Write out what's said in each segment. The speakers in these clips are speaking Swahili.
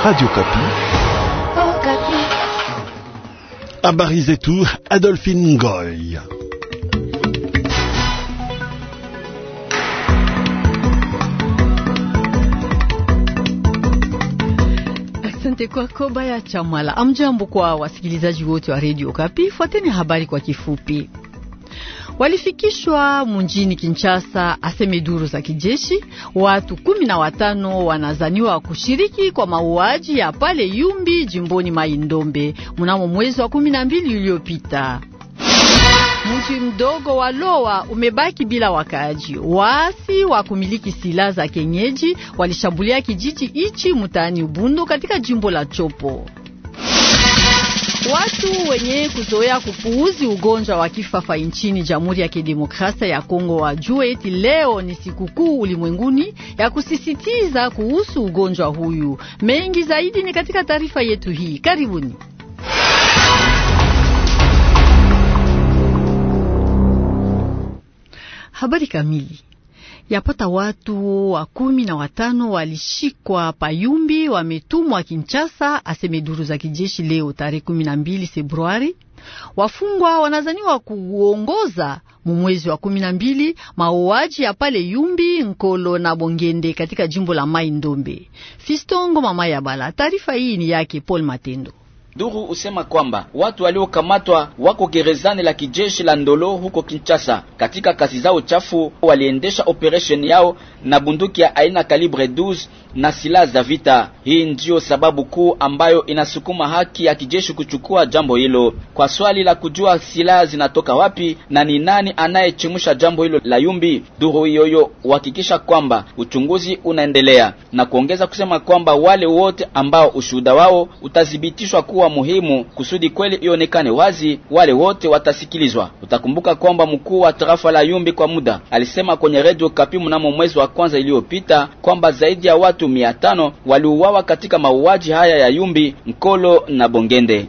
Radio Kapi. Oh, Kapi. Habari zetu Adolphine Ngoy. Asante kwako Baya Chamala. Amjambo kwa wasikilizaji wote wa Radio Kapi. Fuateni habari kwa kifupi. Walifikishwa mjini Kinshasa, aseme duru za kijeshi. Watu kumi na watano wanazaniwa kushiriki kwa mauaji ya pale Yumbi jimboni Mai-Ndombe mnamo mwezi wa kumi na mbili uliopita. Mji mdogo wa Lowa umebaki bila wakaaji. Waasi wa kumiliki silaha za kenyeji walishambulia kijiji ichi mtaani Ubundu katika jimbo la Chopo. Watu wenye kuzoea kupuuzi ugonjwa wa kifafa nchini Jamhuri ya Kidemokrasia ya Kongo wajue eti leo ni sikukuu ulimwenguni ya kusisitiza kuhusu ugonjwa huyu. Mengi zaidi ni katika taarifa yetu hii. Karibuni. Habari kamili. Yapata watu wa kumi na watano walishikwa Payumbi, wametumwa Kinshasa, aseme duru za kijeshi leo tarehe kumi na mbili Februari. Wafungwa wanazaniwa kuongoza mumwezi wa kumi na mbili mauaji ya pale Yumbi, Nkolo na Bongende katika jimbo la Mai Ndombe. Fistongo mama ya Bala, taarifa hii ni yake Paul Matendo. Duru usema kwamba watu waliokamatwa wako gerezani la kijeshi la Ndolo huko Kinshasa. Katika kazi zao chafu, waliendesha operation yao na bunduki ya aina kalibre 12 na silaha za vita. Hii ndiyo sababu kuu ambayo inasukuma haki ya kijeshi kuchukua jambo hilo. Kwa swali la kujua silaha zinatoka wapi na ni nani anayechimusha jambo hilo la Yumbi, duru hiyoyo uhakikisha kwamba uchunguzi unaendelea na kuongeza kusema kwamba wale wote ambao ushuhuda wao utathibitishwa kuwa muhimu kusudi kweli ionekane wazi, wale wote watasikilizwa. Utakumbuka kwamba mkuu wa tarafa la Yumbi kwa muda alisema kwenye Radio Kapi mnamo mwezi wa kwanza iliyopita kwamba zaidi ya watu mia tano waliuawa katika mauaji haya ya Yumbi, Nkolo na Bongende.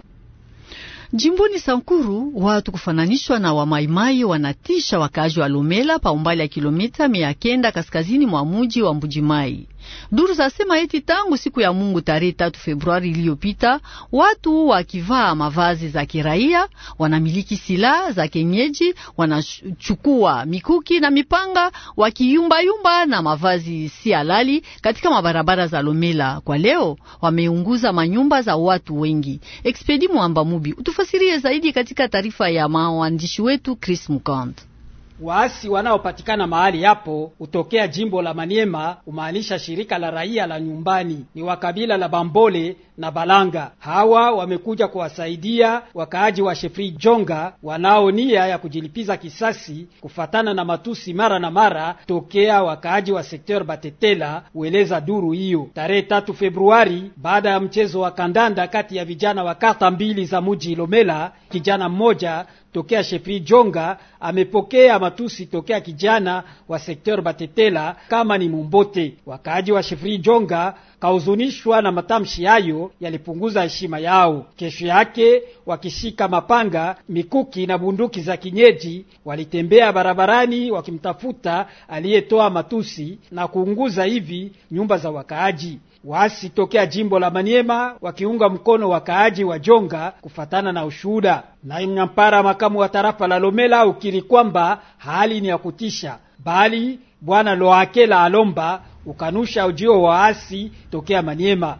Jimboni Sankuru watu kufananishwa na wamaimai wanatisha wakaaji wa Lomela pa umbali ya kilomita mia kenda kaskazini mwa muji wa Mbujimai. Duru zasema eti tangu siku ya Mungu tarehe tatu Februari iliyopita, watu wakivaa mavazi za kiraia wanamiliki silaha za kenyeji, wanachukua mikuki na mipanga, wakiyumbayumba na mavazi si halali katika mabarabara za Lomela. Kwa leo wameunguza manyumba za watu wengi. Expedi Mwamba Mubi utufasirie zaidi katika taarifa ya maandishi wetu Chris Mukand. Waasi wanaopatikana mahali hapo hutokea jimbo la Maniema, umaanisha shirika la raia la nyumbani, ni wa kabila la Bambole na Balanga. Hawa wamekuja kuwasaidia wakaaji wa Shefri Jonga wanao nia ya kujilipiza kisasi kufatana na matusi mara na mara tokea wakaaji wa sekteur Batetela, hueleza duru hiyo. Tarehe tatu Februari, baada ya mchezo wa kandanda kati ya vijana wa kata mbili za muji Lomela, kijana mmoja tokea Shefri Jonga amepokea matusi tokea kijana wa sekteur Batetela kama ni Mumbote. Wakaaji wa Shefri Jonga kahuzunishwa na matamshi hayo yalipunguza heshima yao. Kesho yake wakishika mapanga, mikuki na bunduki za kinyeji, walitembea barabarani wakimtafuta aliyetoa matusi na kuunguza hivi nyumba za wakaaji. Waasi tokea jimbo la Maniema wakiunga mkono wakaaji wa Jonga kufatana na ushuhuda. Naye Mnyampara makamu wa tarafa la Lomela ukiri kwamba hali ni ya kutisha, bali bwana Loakela Alomba ukanusha ujio wa waasi tokea Maniema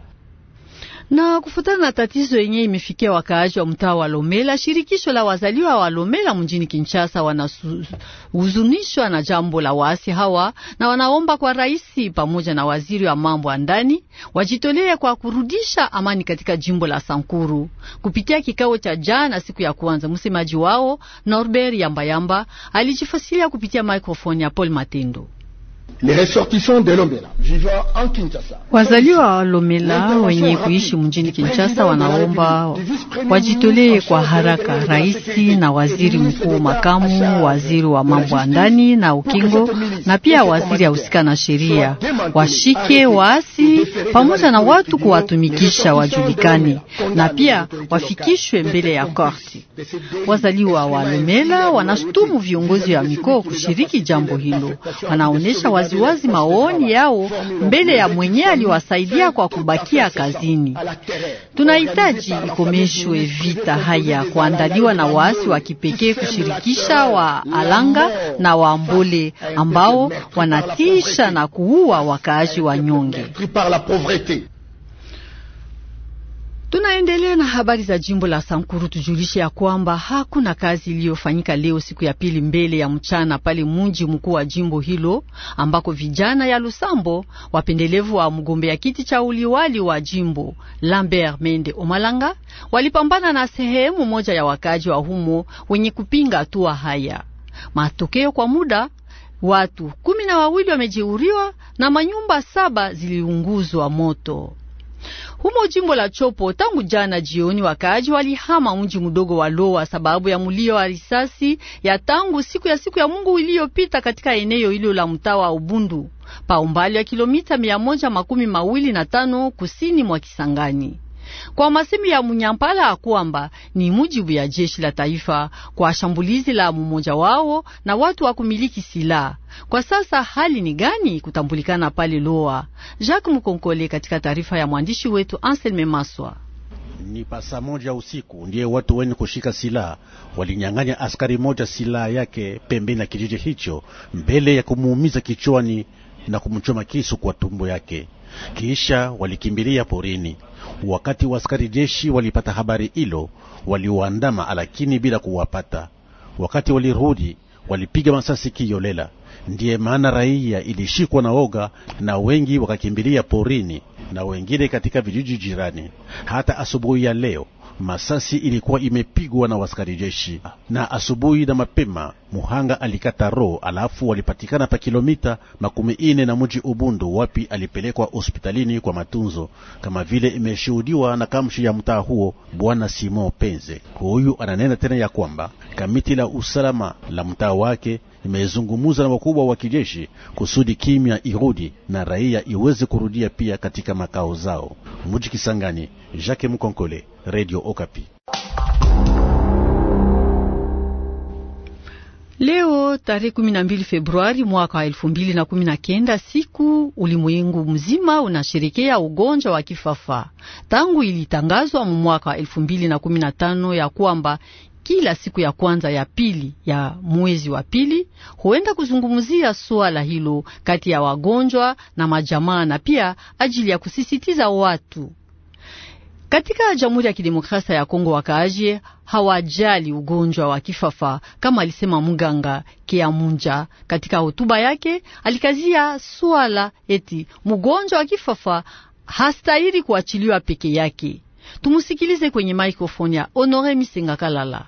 na kufuatana na tatizo yenye imefikia wakaaji wa mtaa wa Lomela, shirikisho la wazaliwa wa Lomela mjini Kinshasa wanahuzunishwa na jambo la waasi hawa na wanaomba kwa rais pamoja na waziri wa mambo ya ndani wajitolee kwa kurudisha amani katika jimbo la Sankuru. Kupitia kikao cha jana siku ya kwanza, msemaji wao Norbert Yambayamba alijifasiria kupitia microphone ya Paul Matendo. Wazaliwa wa Lomela wenye kuishi mjini Kinshasa wanaomba wajitolee kwa haraka raisi na waziri mkuu makamu, waziri wa mambo ya ndani na ukingo, na pia waziri ahusika na sheria, washike waasi pamoja na watu kuwatumikisha wajulikane, na pia wafikishwe mbele ya korti. Wazaliwa wa Lumela wanashutumu viongozi wa mikoa kushiriki jambo hilo. Wanaonyesha waziwazi maoni yao mbele ya mwenye aliwasaidia kwa kubakia kazini. Tunahitaji ikomeshwe vita haya kuandaliwa na waasi wa kipekee kushirikisha wa Alanga na wa Mbole ambao wanatisha na kuua wakaaji wa nyonge. Tunaendelea na habari za jimbo la Sankuru. Tujulishe ya kwamba hakuna kazi iliyofanyika leo siku ya pili mbele ya mchana pale mji mkuu wa jimbo hilo, ambako vijana ya Lusambo wapendelevu wa mgombea kiti cha uliwali wa jimbo Lambert Mende Omalanga walipambana na sehemu moja ya wakaji wa humo wenye kupinga hatua haya. Matokeo kwa muda watu kumi na wawili wamejeuriwa na manyumba saba ziliunguzwa moto. Humo jimbo la Chopo, tangu jana jioni, wakaaji walihama mji mdogo wa Lowa sababu ya mulio wa risasi ya tangu siku ya siku ya Mungu iliyopita katika eneo hilo la mtaa wa Ubundu pa umbali wa kilomita mia moja makumi mawili na tano kusini mwa Kisangani. Kwa masemi ya Munyampala kwamba ni mujibu ya jeshi la taifa kwa shambulizi la mmoja wao na watu wa kumiliki silaha. Kwa sasa hali ni gani kutambulikana pale Loa? Jacques Mukonkole katika taarifa ya mwandishi wetu Anselme Maswa. Ni pasa moja usiku ndiye watu wenye kushika silaha walinyang'anya askari moja silaha yake pembeni ya kijiji hicho, mbele ya kumuumiza kichwani na kumchoma kisu kwa tumbo yake, kisha walikimbilia porini. Wakati wa askari jeshi walipata habari hilo, waliwaandama lakini bila kuwapata. Wakati walirudi, walipiga masasi kiyolela. Ndiye maana raia ilishikwa na woga na wengi wakakimbilia porini na wengine katika vijiji jirani. Hata asubuhi ya leo masasi ilikuwa imepigwa na waskari jeshi, na asubuhi na mapema muhanga alikata roho, alafu walipatikana pa kilomita makumi ine na mji Ubundu, wapi alipelekwa hospitalini kwa matunzo, kama vile imeshuhudiwa na kamshi ya mtaa huo, bwana Simon Penze. Huyu ananena tena ya kwamba kamiti la usalama la mtaa wake imezungumuza na wakubwa wa kijeshi kusudi kimya irudi na raia iweze kurudia pia katika makao zao. Mji Kisangani, Jacques Mkonkole, Radio Okapi. Leo tarehe 12 Februari mwaka wa elfu mbili na kumi na kenda, siku ulimwengu mzima unasherekea ugonjwa wa kifafa. Tangu ilitangazwa mu mwaka wa elfu mbili na kumi na tano ya kwamba kila siku ya kwanza ya pili ya mwezi wa pili huenda kuzungumzia suala hilo kati ya wagonjwa na majamaa na pia ajili ya kusisitiza watu katika Jamhuri ya Kidemokrasia ya Kongo wakaaji hawajali ugonjwa wa kifafa, kama alisema mganga Keamunja katika hotuba yake. Alikazia swala eti mgonjwa wa kifafa hastahili kuachiliwa peke yake. Tumusikilize kwenye maikrofoni ya Honore Misenga Kalala.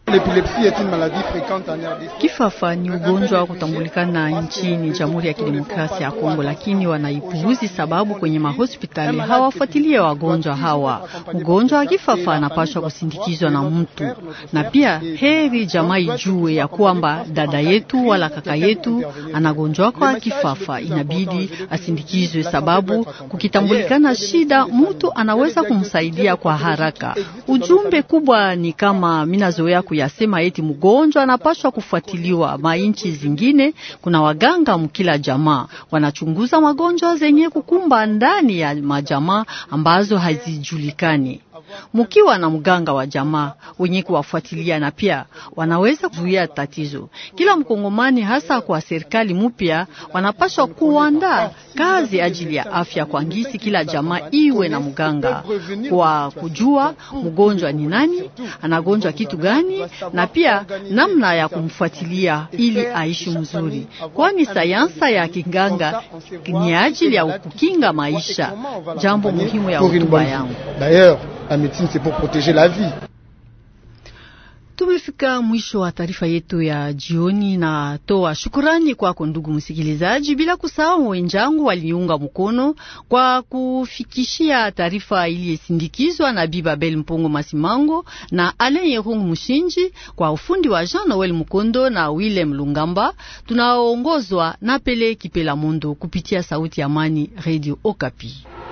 Kifafa ni ugonjwa wa kutambulikana nchini Jamhuri ya Kidemokrasia ya Kongo, lakini wanaipuuzi sababu kwenye mahospitali hawafuatilie wagonjwa hawa. Mgonjwa wa kifafa anapaswa kusindikizwa na mtu, na pia heri jamaa ijue ya kwamba dada yetu wala kaka yetu anagonjwa kwa kifafa, inabidi asindikizwe, sababu kukitambulikana shida, mtu anaweza kumsaidia kwa haraka. Ujumbe kubwa ni kama minazoea yasema eti mgonjwa anapaswa kufuatiliwa. Mainchi zingine kuna waganga mkila jamaa wanachunguza magonjwa zenye kukumba ndani ya majamaa ambazo hazijulikani. Mukiwa na mganga wa jamaa wenye kuwafuatilia na pia wanaweza kuzuia tatizo. Kila mkongomani hasa kwa serikali mpya wanapaswa kuandaa kazi ajili ya afya kwa ngisi, kila jamaa iwe na mganga kwa kujua mgonjwa ni nani, anagonjwa kitu gani, na pia namna ya kumfuatilia ili aishi mzuri, kwani sayansa ya kiganga ni ajili ya kukinga maisha. Jambo muhimu ya hotuba yangu. La médecine c'est pour protéger la vie. Tumefika mwisho wa taarifa yetu ya jioni, na toa shukurani kwako ndugu msikilizaji, bila kusahau wenzangu waliunga mkono kwa kufikishia taarifa iliyesindikizwa na Bibabel Mpongo Masimango na Alain Yerung Mushinji, kwa ufundi wa Jean Noel Mukondo na Willem Lungamba. Tunaongozwa na Pele Kipela Mondo kupitia Sauti ya Amani, Radio Okapi.